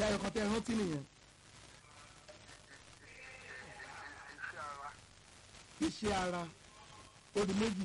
ṣe ayọ̀ kan tẹ́ ẹ rántí nìyẹn iṣẹ́ ara iṣẹ́ ara ó di méjì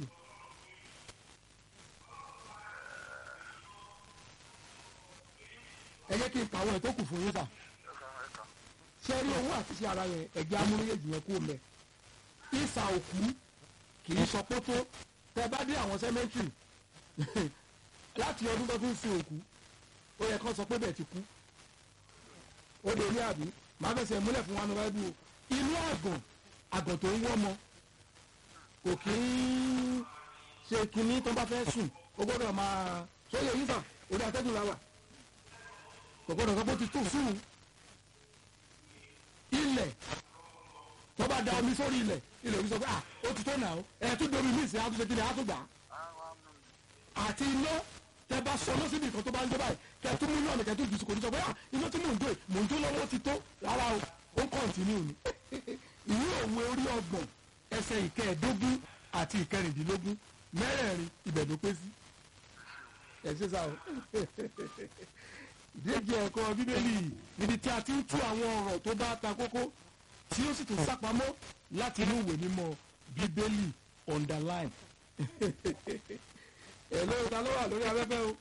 ẹ jẹ́ kí n kàwé ẹ̀ tó kù fún yín sà ẹ̀ka ẹ̀ka ṣé rí owó àti iṣẹ́ ara yẹn ẹ̀jẹ̀ amúléyèjì yẹn kú mẹ́ ìsà òkú kì í sọ pé tó tẹ bá dé àwọn sẹ́mẹ́ntìrì láti ọdún tó fi ń sin òkú ó yẹ kó sọ pé bẹ́ẹ̀ ti kú ó lè rí àbí màá fẹsẹ̀ múlẹ̀ fún wa ní wáyé o inú àgàn àgàn tó ń wọ́ mọ kò kí ń ṣe kinní tó bá fẹ́ sùn ó gbọ́dọ̀ máa sóyè yín sàn orí atẹ́gùn la wà kò gbọ́dọ̀ sọ pé ó ti tó sùn ilẹ̀ tó bá da omi sórí ilẹ̀ ilẹ̀ òbí sọ pé ah ó ti tó nà ó ẹ̀ tún domi ní ìsìn àtúnṣe kí ni àtúgbà àwọn amú àti iná tẹ bá sọ lọ síbi nǹkan tó bá ń jó báyìí kẹ tún mú náà ní kẹ tún jù sí kò ní sọ pé ah iná tí mò ń jó yìí mò ń jó lọ́wọ́ ti tó rárá o ó ń kọ́ntínú ni ìwé òwe orí ọgbọ̀n ẹsẹ̀ ìkẹẹ̀ẹ́dógún àti ìkẹrìndínlógún mẹ́rẹ̀ẹ̀rin ibẹ̀ ló pé sí ẹ ṣe sá o ìdíje ẹ̀kọ́ bíbélì níbi tí a ti ń tú àwọn ọ̀rọ̀ tó bá ta kókó tí ó sì tún sápamọ́ láti inú ìwé mímọ́ bíbélì underline hello ta ló wà lórí afẹ́fẹ́ o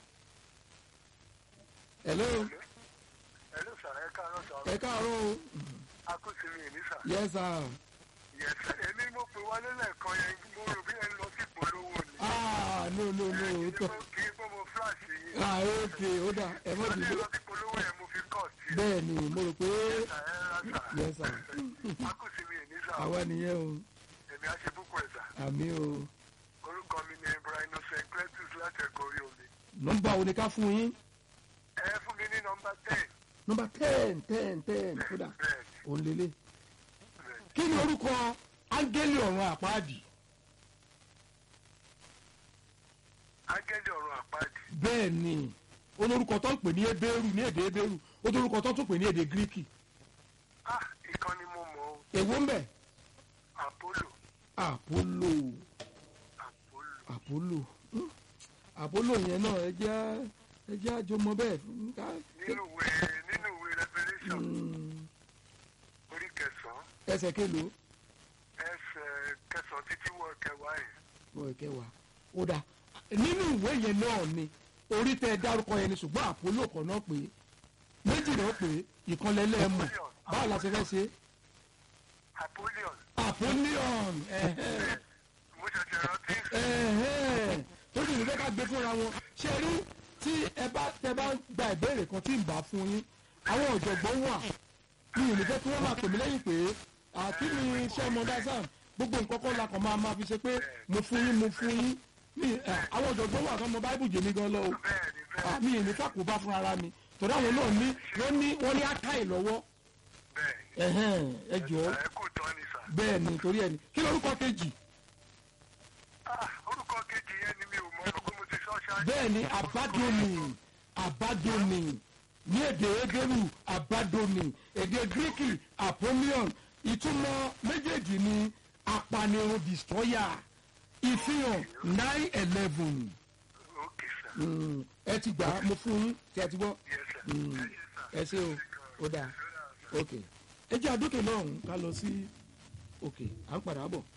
hello ẹ̀lú sà ẹ̀ka ló sọ ẹ káàárọ̀ o akúsí mi ní sà yes sir yẹsẹ èmi mo pè wálé lẹ́ẹ̀kan yẹn mo rò bí ẹ ń lọ sí ìpolówó ni ah no no no kì o í tọ gbọ́- kì í gbọ́ mo flash yín ah ok ó dà ẹ mọ̀ wọ́n ní bíbélì lọ sí ìpolówó yẹn mo fi kọ́ sí i bẹ́ẹ̀ ni mo rò pé sà ẹ rà sà yes sir akúsí mi ní sà àwa nìyẹn o èmi á ṣe púpọ̀ ẹ̀ sà àmì o orúkọ mi ni Brian Secretus láti ẹ̀kọ́ orí omi nọ́mbà wo ni ká fún yín ẹ fún mi ní nọmba ten nọ́mbà ten ten ten kódà bẹ́ẹ̀ òun lélẹ̀ bẹ́ẹ̀ kí ni orúkọ áńgẹ́lì ọ̀run àpáàdì ángẹ́lì ọ̀run àpáàdì bẹ́ẹ̀ ni olórúkọ tó ń pè ní ebéèrú ní èdè ebéèrú olórúkọ tó tún pè ní èdè gíríkì ah ìkan ni mo mọ̀ o èwo ń bẹ Apollo àpólò Apollo àpólò Hmm. àpólò yẹn náà ẹ jẹ́ ẹ jẹ́ àjọmọ bẹ́ẹ̀ fún ká nínú ìwé nínú ìwé Revelation Hmm. orí kẹsàn-án ẹsẹ̀ kélòó ẹsẹ̀ kẹsàn-án títí wọ kẹwàá yẹn wọ́n kẹwàá ó dà nínú ìwé yẹn náà ni orí tẹ ẹ dárúkọ yẹn ni ṣùgbọ́n àpólò kan náà pé méjì náà pé ìkànlẹ́lẹ́ mọ̀ báwo la ṣe fẹ́ ṣe Apollyon àpólíọ̀n ẹ̀hẹ́n. mo ṣẹ̀ṣẹ̀ rántí ẹ̀hẹ́n. tó sì ní fẹ́ ká gbé fúnra wọn ṣe rí tí ẹ bá tẹ bá gba ìbéèrè kan tí ń bá fún yín àwọn ọ̀jọ̀gbọ́n wà mi ò ní fẹ́ kí wọ́n máa pè mí lẹ́yìn pé àti ní iṣẹ́ ọmọ dasam gbogbo nǹkan kan la kàn máa máa fi ṣe pé mo fún yín mo fún yín mi ẹ, àwọn ọ̀jọ̀gbọ́n wà kán mọ báíbù jèmi gan lọ o bẹ́ẹ̀ ni bẹ́ẹ̀ Ah, mi ò ní fàkóbá fún ara mi torí àwọn náà ní wọ́n ní wọ́n ní ákáì lọ́wọ́ bẹ́ẹ̀ ni ẹ̀hẹ́n, ẹ jọ̀ọ́ ẹ kò tán ni sà bẹ́ẹ̀ ni torí ẹni kí lórúkọ kejì ah orúkọ kejì yẹn ni mi ò mọ̀ pé mo ti sọ ṣáájú bẹ́ẹ̀ ni àbádọ́ni àbádọ́ni ní èdè ebéru àbádọ́ni èdè gíríkì apollyon ìtumọ̀ méjèèjì ni apanirun destroyer ìfihàn nine eleven ok sà ẹ ti gbà á mo fún yín tí ẹ ti gbọ́ yes sà Mm. ẹ ṣé sà. ẹ ṣé o ó dáa ok ẹ jẹ́ àdókè náà ká lọ sí òkè à ń padà bọ̀.